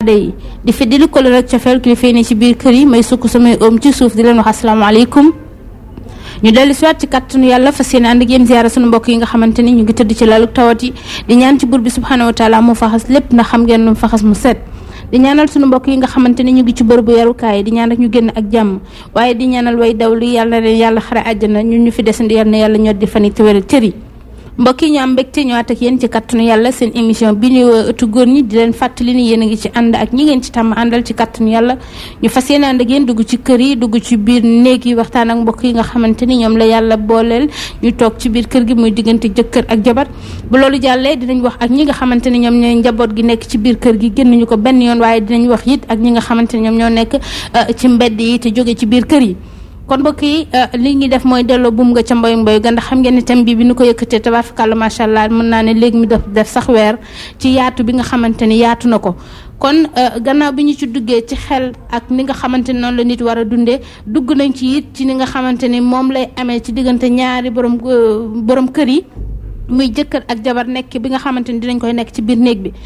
aada yi di fi di li ko rek cofeel kilifa yi ne ci biir kër yi may sukk samay oom ci suuf di leen wax asalaamaaleykum ñu dellu si waat ci kàttanu yàlla fas yéene ànd ak yéen ziara sunu mbokk yi nga xamante ni ñu ngi tëdd ci lalu tawat yi di ñaan ci buur bi subhanahu wa taala mu faxas lépp ndax xam ngeen nu faxas mu set di ñaanal sunu mbokk yi nga xamante ni ñu ngi ci bërëbu yarukaay di ñaan ak ñu génn ak jàmm waaye di ñaanal way daw li yàlla na leen yàlla xare àjjana ñun ñu fi desandi yàlla na yàlla ñor di fan te wéral cër yi mbokk yi ñu am mbégte ñëwaat ak yéen ci kattanu yàlla seen émission bi ñu ëttu góor ñi di leen fàttali ni yéen a ngi ci ànd ak ñi ngeen ci tàmm àndal ci kattanu yàlla ñu fas yéene ànd ak yéen dugg ci kër yi dugg ci biir néeg yi waxtaan ak mbokk yi nga xamante ni ñoom la yàlla booleel ñu toog ci biir kër gi muy diggante jëkkër ak jabar bu loolu jàllee dinañ wax ak ñi nga xamante ni ñoom ñooy njaboot gi nekk ci biir kër gi génnuñu ko benn yoon waaye dinañ wax it ak ñi nga xamante ni ñoom ñoo nekk ci mbedd yi te jóge ci biir kër yi kon mbokk yi li ñuy def mooy delloo buum nga ca mboy mboy ga ndax xam ngeen ne thème bi bi nu ko yëkkatee tabaarkalla macha allah mën naa ne léegi mi def def sax weer ci yaatu bi nga xamante ni yaatu na ko kon gannaaw bi ñu ci duggee ci xel ak ni nga xamante ni noonu la nit war a dundee dugg nañ ci it ci ni nga xamante ni moom lay amee ci diggante ñaari borom borom kër yi muy jëkkër ak jabar nekk bi nga xamante ni dinañ koy nekk ci biir néeg bi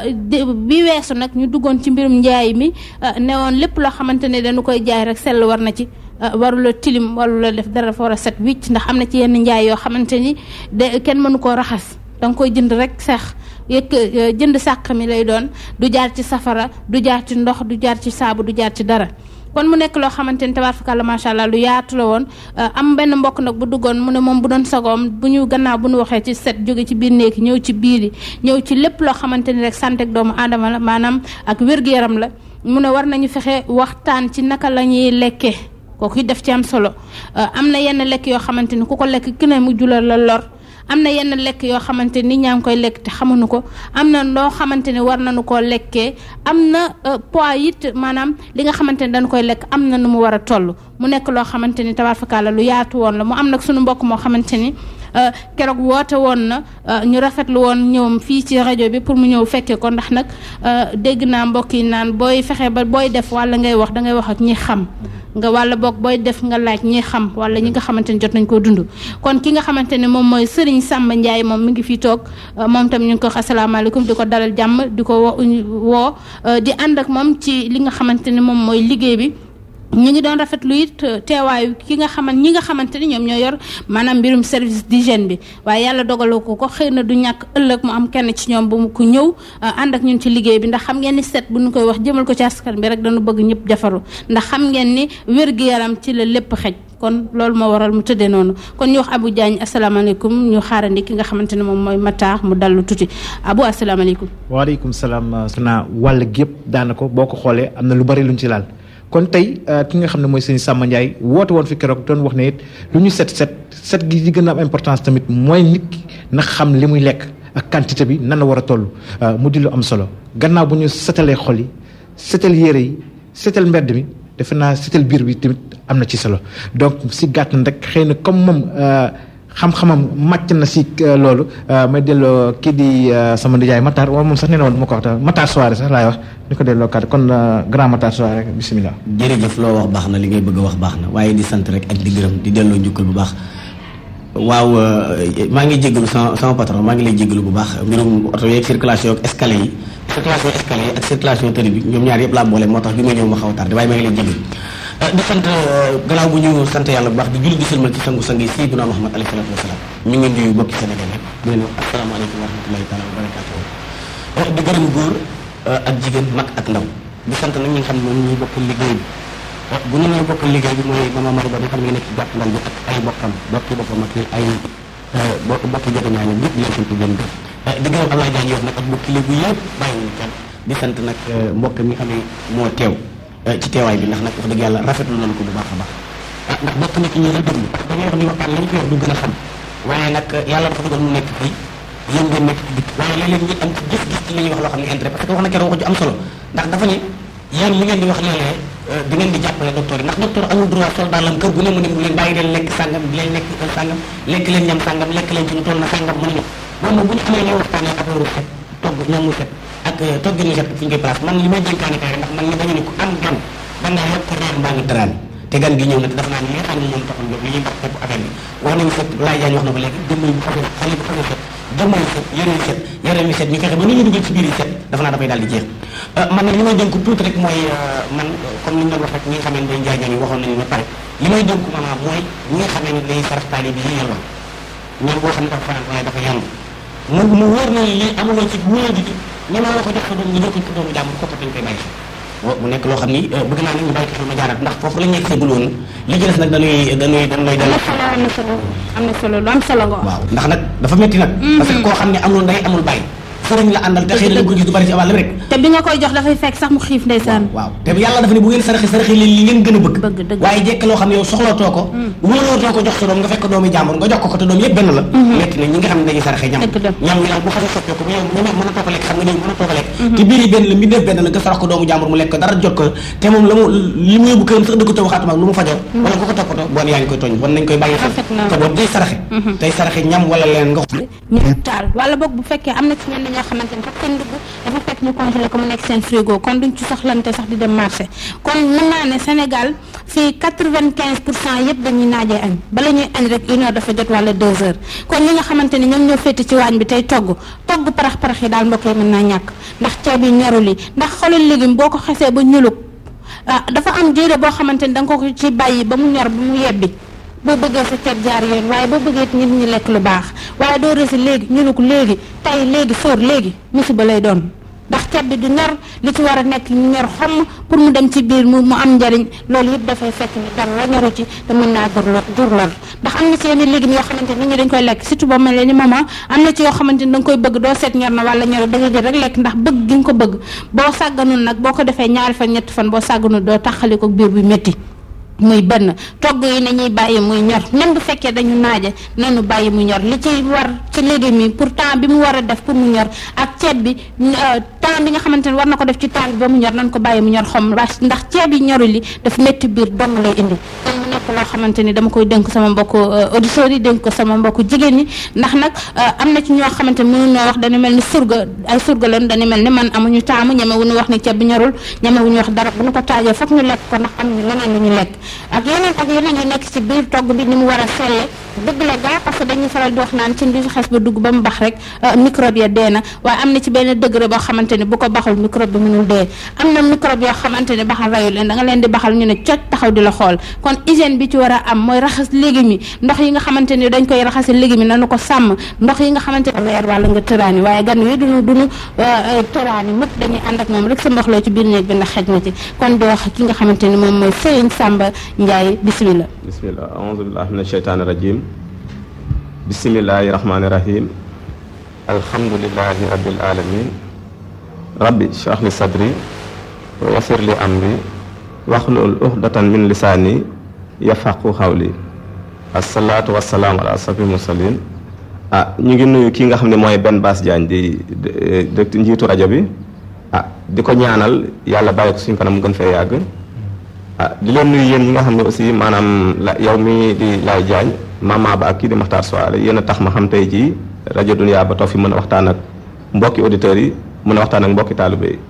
bi weesu nag ñu duggoon ci mbirum njaay mi newoon lépp loo xamante ne dañu koy jaay rek sell war na ci warula tilim warula def dara dafa war a set wicc ndax am na ci yenn njaay yoo xamante ni de kenn mënu koo raxas danga koy jënd rek sax yëkk jënd sàq mi lay doon du jaar ci safara du jaar ci ndox du jaar ci saabu du jaar ci dara kon mu nekk loo xamante ni tabaarkalla macha allah lu yaatu la woon am benn mbokk nag bu duggoon mu ne moom bu doon sagoom bu ñu gannaaw bu ñu waxee ci set jóge ci biir néeg ñëw ci biir yi ñëw ci lépp loo xamante ni rek santé ak doomu aadama la maanaam ak wér-gu-yaram la mu ne war nañu fexe waxtaan ci naka la ñuy lekkee kooku def ci am solo am na yenn lekk yoo xamante ni ku ko lekk ki ne mu julal la lor am na yenn lekk yoo xamante ni ñaa ngi koy lekk te xamuñu ko am na loo xamante ni war nañu koo lekkee am na poids it maanaam li nga xamante ni dañu koy lekk am na nu mu war a toll mu nekk loo xamante ni tabaarkalla lu yaatu woon la mu am nag suñu mbokk moo xamante ni keroog woote woon na ñu rafetlu woon ñëwam fii ci rajo bi pour mu ñëw fekkee ko ndax nag dégg naa mbokk yi naan booy fexe ba booy def walla ngay wax dangay wax ak ñi xam nga walla boog booy def nga laaj ñi xam walla ñi nga xamante ni jot nañ koo dund kon ki nga xamante ne moom mooy Serigne Samba Ndiaye moom mi ngi fii toog moom tam ñu ngi ko wax asalaamaaleykum di ko dalal jàmm di ko woo di ànd ak moom ci li nga xamante ne moom mooy liggéey bi ñu ngi doon rafetlu it teewaayu ki nga xaman ñi nga xamante ni ñoom ñoo yor maanaam mbirum service d'hygiène bi waaye yàlla dogaloo ko ko xëy na du ñàkk ëllëg mu am kenn ci ñoom bu mu ko ñëw ànd ak ñun ci liggéey bi ndax xam ngeen ni set bu ñu koy wax jëmal ko ci askan bi rek dañu bëgg ñëpp jafaru ndax xam ngeen ni wér-gu-yaram ci la lépp xej kon loolu moo waral mu tëddee noonu kon ñu wax Abou Diagne asalaamaaleykum ñu xaarandi ki nga xamante ne moom mooy Matar mu dallu tuuti Abou asalaamaaleykum. waaleykum salaam. suna wàll gi yëpp daanaka boo ko xoolee am na lu bari luñ ci laal. kon tey ki nga xam ne mooy sëñ Samba Ndiaye woote woon fi keroog doon wax ne it lu ñu set set set gi di gën a am importance tamit mooy nit ki na xam li muy lekk ak quantité bi nan la war a toll mu di lu am solo gannaaw bu ñu setalee xol yi setal yére yi setal mbedd mi defe naa setal biir bi tamit am na ci solo donc si gàtt na rek xëy na comme moom xam-xamam màcc na si loolu may delloo kii di sama nijaay Matar wala moom sax nee na woon ma ko wax Matar Soare sax laay wax ñu ko delloo kàddu kon grand Matar Soare rek bisimilah. jërëjëf loo wax baax na li ngay bëgg a wax baax na waaye di sant rek ak di gërëm di delloo njukkal bu baax. waaw maa ngi jégalu sama sama patron maa ngi lay jégalu bu baax mbirum oto yeeg circulation ak escalier yi circulation escalier yi ak circulation tëri bi ñoom ñaar yëpp laa boole moo tax bi ma ñëw ma xaw a tardé waaye maa ngi lay jégalu. di sant gannaaw bu ñu sant yàlla bu baax di julli di sëlmal ci sangu-sang yi Seydina Muhammad alayhi salaatu wasalaam ñu ngi nuyu bokki Sénégal yëpp di leen wax asalaamaaleykum wa rahmatullahi taala wa barakaatuh di gërëm góor ak jigéen mag ak ndaw di sant nag ñi nga xam ne moom ñuy bokk liggéey bi bu ñu nee bokk liggéey bi mooy mama Marie Ba bi nga xam ne ngi nekk ci jàpp ndal bi ak ay bokkam bokki boppam ak ay bokk bokki jote ñaa ñoom ñëpp di leen sant di leen gërëm di gërëm Ablaye Diagne yof nag ak bokki léegi yëpp bàyyiwuñu kenn di sant nag mbokk mi nga xam ne moo teew ci teewaay bi ndax nag wax dëgg yàlla rafetlu nañu ko bu baax a baax ndax bokk na ci ñi la déglu da ngay wax ni waxtaan lañ koy wax du gën a xam waaye nag yàlla dafa dogal mu nekk fii yéen ngeen nekk ci dikk waaye léeg-léeg ñu am ci gis-gis ci li ñuy wax loo xam ne intérêt parce que wax na keroog wax ju am solo ndax dafa ne yéen li ngeen di wax léeg-léeg di ngeen di jàppale docteur yi ndax docteur amul droit sol daalam kër gu ne mu ne mu leen bàyyi leen lekk sàngam di leen lekk sàngam lekk leen ñam sàngam lekk leen ci lu toll na sàngam mënuñu moom nag bu ñu amee ñoo waxtaanee affaire set togg ñoom mu set ak togg ñu set fi ñu koy place man li may jënkaane kaay ndax man ni dañu ne ku am gan da ngaa yokk reer mbaa ngi tëraan te gan gi ñëw na te dafa naa ne li nga xam ne moom taxoon jóg li ñuy wax fépp affaire bi wax nañu fekk laay jaañ wax na ko léegi jëmm bu xasee xale bu xasee set jëmmal set yére yu set yére yu set ñu fexe ba ni ñu dugal ci biir yi set dafa naa dafay daal di jeex man nag li may dénk tuuti rek mooy man comme ni ñu doon wax rek ñi nga xam ne day njaay ñoom waxoon nañu ba pare li may dénk maanaam mooy ñi nga xam ne day sarax taali bi yi yelloon ñoom boo xam ne dafa fanaan waaye dafa yànd mu mu wóor na lii amuloo ci wóor di ñeme la ko jox sa doom nga jox ko doomu jàmbur kooku dañ koy bàyyi xel mu nekk loo xam ni bëgg naa nit ñu bàyyi ko xel ma jaaraat ndax foofu la ñuy seegul woon li ci des nag dañuy dañuy dañ lay dal am na solo am na solo lu am solo nga wax waaw ndax nag dafa métti nag parce que koo xam ne amul ndey amul bàyyi sëriñ la àndal te xëy na ko gis du bari ci wàll rek te bi nga koy jox dafay fekk sax mu xiif ndeysaan waaw te yàlla dafa ne bu ngeen saraxe saraxe leen li ngeen gën a bëgg bëgg dëgg waaye jekk loo xam ne yow soxlootoo ko wóolootoo ko jox sa doom nga fekk doomi jàmbur nga jox ko ko te doom yëpp benn la metti na ñi nga xam ne dañuy saraxe ñam Dëgg la. ñam ñi nag bu xasee soppee ko ba yow mën a mën a toog a lekk xam nga ni mën a toog a lekk te biir yi benn la mbindeef benn la nga sarax ko doomu jàmbur mu lekk ko dara jot ko te moom la mu li mu yóbbu këram sax dëgg taw xaatuma ak lu mu fajoo wala nga ko toppatoo bon yaa ngi koy tooñ bon nañ koy bàyyi Rafet na. xel te bon day saraxe tey saraxe ñam wala leen nga ñu taal wala boog bu fekkee am na ci ñenn ñoo xamante ni sax seen dugg dafa fekk ñu congelé ko mu nekk seen frigo kon duñ ci soxlante sax di dem marché kon mën naa ne Sénégal fii quatre-vingt-quinze pour cent yëpp dañuy naajee añ bala ñuy añ rek une heure dafa jot wala deux heures kon ñi nga xamante ni ñoom ñoo féete ci waañ bi tey togg togg parax-parax yi daal mbokk yi mën naa ñàkk ndax ceeb yi ñorul yi ndax xoolal légume boo ko xesee ba ñulug ah dafa am diire boo xamante ni da nga ko ci bàyyi ba mu ñor ba mu yebbi boo bëggee sa ceeb jaar yoon waaye boo bëggee it nit ñi lekk lu baax waaye doo resi léegi ñu ne ko léegi tey léegi sóor léegi musiba lay doon ndax ceeb bi du ñor li ci war a nekk ñu ñor xomm pour mu dem ci biir mu mu am njariñ loolu yëpp dafay fekk ni dara ñoru ci te mën naa jur lor jur lor ndax am na ci yenn légumes yoo xamante ni nit ñi dañ koy lekk surtout boo mel ni maman am na ci yoo xamante ni da nga koy bëgg doo seet ñor na wala ñor da nga jël rek lekk ndax bëgg gi nga ko bëgg boo sàgganul nag boo ko defee ñaari fan ñetti fan boo sàgganul doo taxali ko biir bi métti muy benn togg yi nañuy bàyyi muy ñor même bu fekkee dañu naaje nañu bàyyi mu ñor li ci war ci légumes yi pour temps bi mu war a def pour mu ñor ak ceeb bi euh, temps bi nga xamante ne war na ko def ci temps bi ba mu ñor nañ ko bàyyi mu ñor xom ndax ceeb yi ñorul li daf métti biir dong lay indi kon mu nekk loo xamante ni dama koy dénk sama mbokku auditeurs yi dénk ko sama mbokku jigéen ñi ndax nag am na ci ñoo xamante ni mënu ñoo wax dañu mel ni surga ay surga lañ dañu mel ni man amuñu taamu ñeme wu ñu wax ni ceeb bi ñorul ñeme wu ñu wax dara bu ñu ko taajee foog ñu lekk ko ndax am ñu leneen lu ñu lekk ak yeneen ak yeneen yu nekk ci biir togg bi ni mu war a selle dëgg la gaa parce que dañuy faral di wax naan ci bi xes ba dugg ba mu bax rek microbe ya dee na waaye am na ci benn degré boo xamante ni bu ko baxul microbe bi mënul dee am na microbe yoo xamante ni baxal rayu leen da nga leen di baxal ñu ne cocc taxaw di la xool kon hygiène bi ci war a am mooy raxas légumes yi ndox yi nga xamante ni dañ koy raxasi légumes yi nanu ko sàmm ndox yi nga xamante ni weer wàlla nga tëraani waaye gan wi duñu duñu tëraani mëpp dañuy ànd ak moom rek sa mboxloo ci biir néeg bi ndax xej na ci kon di wax ki nga xamante ni moom mooy Serigne Samba Ndiaye bismillah bismillah aouzu billahi min asheytaani rajim bismillahi rahmaani rahim alhamdulilahi rabbil alamin rabbi shrah li sadri wa yassir li amri waxlul uxdatan min lisaani yafaqu xawli asalaatu wasalaamu ala asrafil mursalin ah ñu ngi nuyu kii nga xam ne mooy Ben Bass Diagne di direct njiitu rajo bi ah di ko ñaanal yàlla bàyyi ko suñ kanam mu gën fee yàgg ah di leen nuyu yéen ñi nga xam ne aussi maanaam la yow mi di Laye Diagne mama ba ak kii di Makhtar Soare yéen a tax ma xam tey jii rajo Dunia ba toog fi mën a waxtaan ak mbokki auditeurs yi mën a waxtaan ak mbokki taalibe yi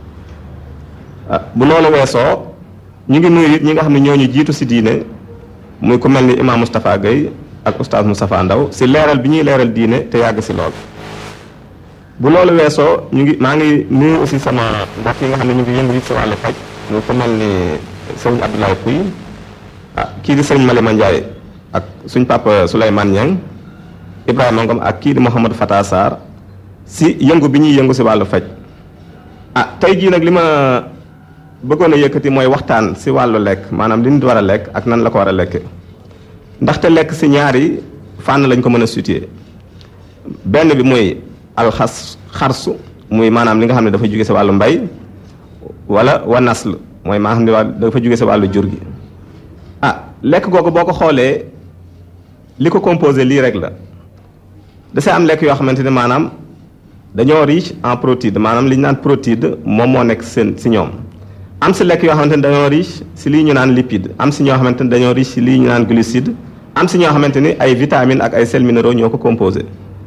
ah bu loolu weesoo ñu ngi nuyu it ñi nga xam ne ñooñu jiitu si diine muy ku mel ni imam Moustapha Guèye ak oustaz Moustapha Ndaw si leeral bi ñuy leeral diine te yàgg si lool. bu loolu weesoo ñu ngi maa ngi nuyu aussi sama mbokk yi nga xam ne ñu ngi yëngu si wàllu faj ñu ku mel ni sëriñ Abdoulaye Pouy ah kii di sëriñ Malima Ndiaye ak suñ papa Souleymane Niang Ibrahima Ngom ak kii di Mouhamadou Fata Sarr si yëngu bi ñuy yëngu si wàllu faj ah tey jii nag li ma bëggoon a yëkkati mooy waxtaan si wàllu lekk maanaam li nit war a lekk ak nan la ko war a lekke ndaxte lekk si ñaari fànn lañ ko mën a situer benn bi muy alxas xarsu muy maanaam li nga xam ne dafa jóge si wàllu mbay wala wa nasl mooy maa xam ne waa dafa jóge si wàllu jur gi ah lekk googu boo ko xoolee li ko composé lii rek la da see am lekk yoo xamante ne maanaam dañoo riche en protéines maanaam li ñu naan protéine moom moo nekk seen si ñoom am si lekk yoo xamante ne dañoo riche si lii ñu naan lipide am si ñoo xamante ne dañoo riche si lii ñu naan glucide am si ñoo xamante ni ay vitamines ak ay sels minéraux ñoo ko composé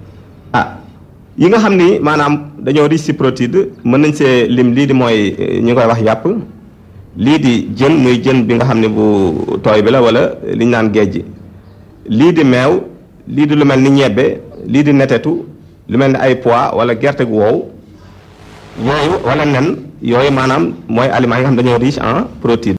ah yi nga xam ni maanaam dañoo riche si protéine mën nañ see lim lii di mooy ñu koy wax yàpp lii di jën muy jën bi nga xam ne bu tooy bi la wala li ñu naan géej lii di meew lii di lu mel ni ñebbe lii di netetu lu mel ne ay pois wala gerte gu wow yooyu wala nen yooyu maanaam mooy aliments yi nga xam dañoo riche en protéines